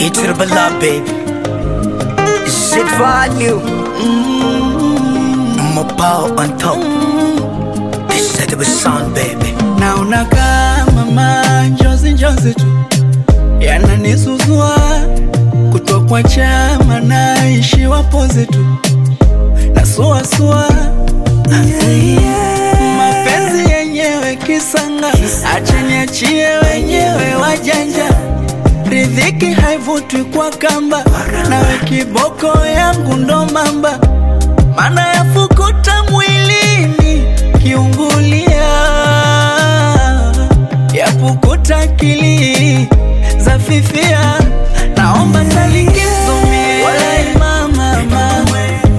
It's the bala, baby. Shit value. More power on top. This said it was sound, baby. naona kama njozi njozi tu yananisuzua kutokwa chama naishiwa pozi tu nasuasua mapenzi yenyewe kisanga achiniachie wenyewe wajanja ridhiki haivutwi kwa kamba nawe kiboko yangu ndo mamba mana yafukuta mwilini kiungulia yapukuta akili za fifia naomba talikizumie walai mama mama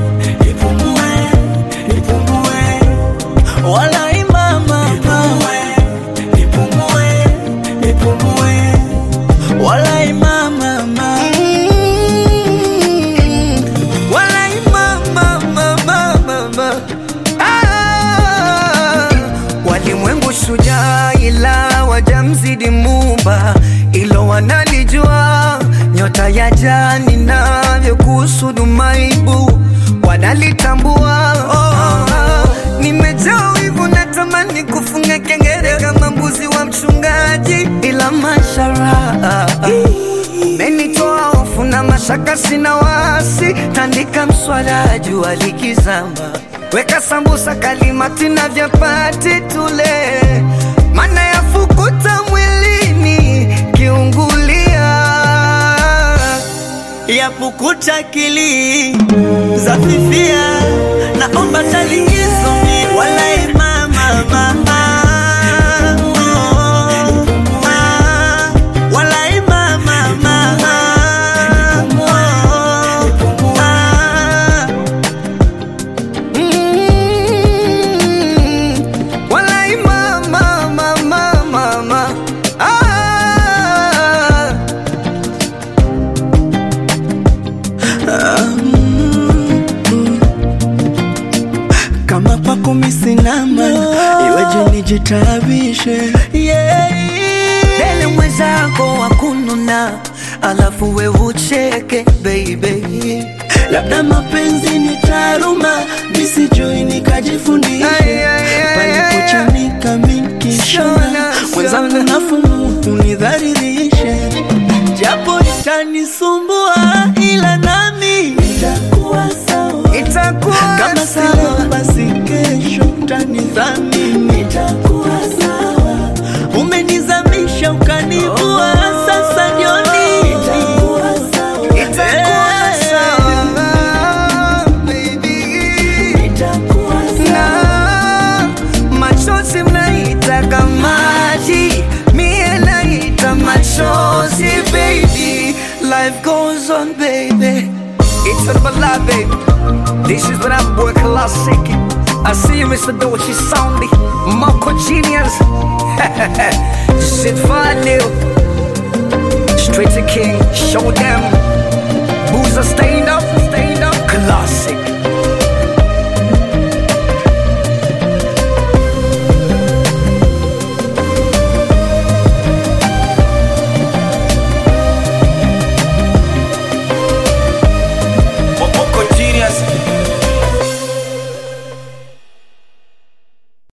walai mama mama walai mama mama walai mama mama mama Ah, walimwengu shujaa ila wajamzidi mumba, ilo wanalijua nyota ya jani navyokusudu maibu wanalitambua. Oh, nimejaa wivu natamani kufunga kengele kama mbuzi wa mchungaji, ila mashara umenitoa hofu na mashaka, sina wasi, tandika mswala jua likizama, weka sambusa kalimati na vyapati tule, mana yafukuta mwilini kiungulia yapukuta akili za fifia naomba talikizumie walai mama mama walai mama mama Mm, walai mama, mama, mama. Ah. kama kwako misinama iweje nijitabishe yeah. Dele mwenzako wa kununa, alafu we ucheke baby. labda mapenzi ni taaruma misijui nikajifundishe Ay, ay, ay, palipochanika minkishona Shona, mwenzangu shona. nafumu unidharidhishe japo itanisumbua ila nami itakuwa sawa Itakuwa kama sawa. sio basi kesho tanidhamini itakuwa sawa umenizamisha ukanivua sasa jioni itakuwa sawa Itakuwa sawa, baby. Na machozi mnaita maji, mie naita machozi baby. Life goes on baby. It's a bala baby. This is what I'm boy classic. I see you Mr. Dochi Soundy, Marco Genius. Shit value. Straight to King, show them. Boozer stand up, stand up, classic.